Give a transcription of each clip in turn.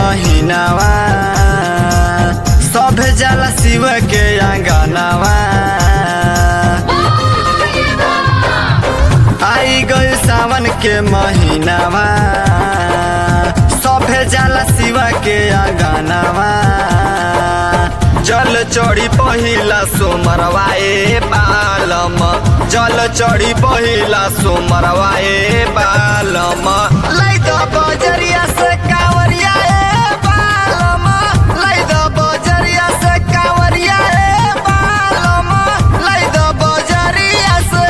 महीनावा सब जाला शिव के आंगनावा आई गई सावन के महीनावा सभे जाला शिव के आंगनावा जल चढ़ी पहिला सोमरवा ए बालम जल चढ़ी पहिला सोमरवा ए बालम लै द बजरिया से कांवरिया ए बालम लै द बजरिया से कांवरिया ए बालम लै द बजरिया से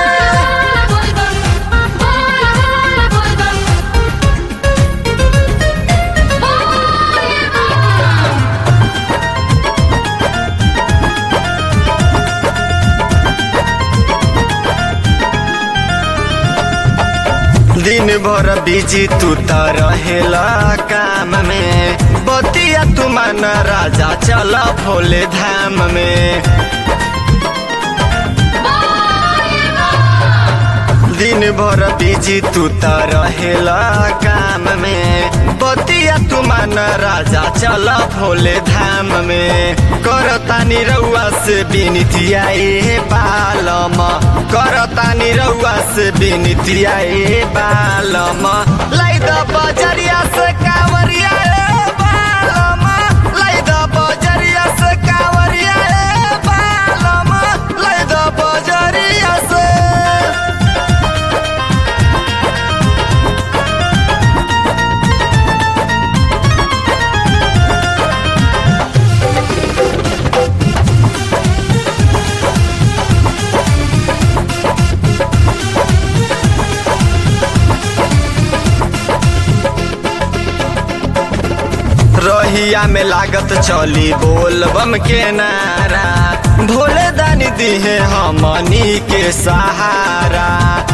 दिन भर बिजी तू त रहेला काम में बतिया तू मन राजा चल भोले धाम में दिन भर बिजी तू त रहेला काम में बतिया तू मन राजा चल भोले धाम में करतानी रउआ से बिनतिया ए बालम करतानी रउआ से बिनतिया ए बालम लै द बजरिया से कांवरिया ए बालम लै द बजरिया से कांवरिया ए बालम लै द बजरिया से रहिया में लागत चली बोल बम के नारा भोले दानी दिहे हमनी के सहारा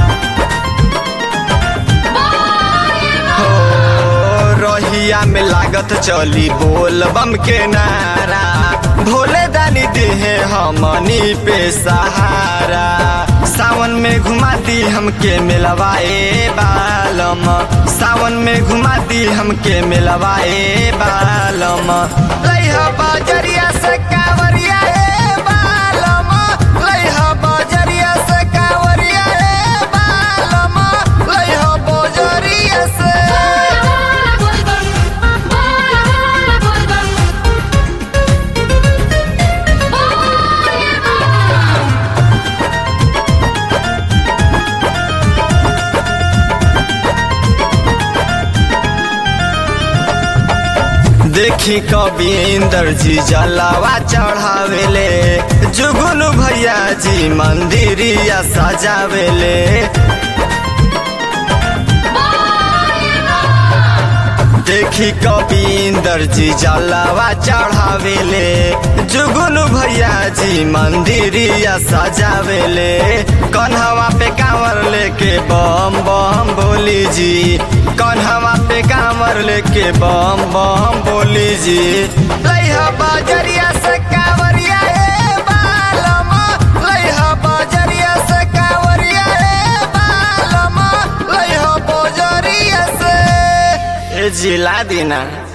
हो रहिया में लागत चली बोल बम के नारा भोले दानी दिहे हमनी पे सहारा सावन में घुमाती हमके मिलवाए बालम सावन में घुमाती हमके मिलवाए बालम लइहा बजरिया से कांवरिया ए बालम लइहा बजरिया से कांवरिया ए बालम लइहा बजरिया से देखी कविंदर जी जलावा चढ़ावेले जुगुन भैया जी मंदिरिया सजावेले देखी कविंदर जी जलावा चढ़ावेले जुगुन भैया जी मंदिरिया सजावेले कन्हवा पे कांवर लेके बम बम बोली जी कन्हवा पे कांवर लेके बम बम बोली जी लइहा बजरिया से कांवरिया ए बालम लइहा बजरिया से कांवरिया ए बालम लइहा बजरिया से ए जिला दीना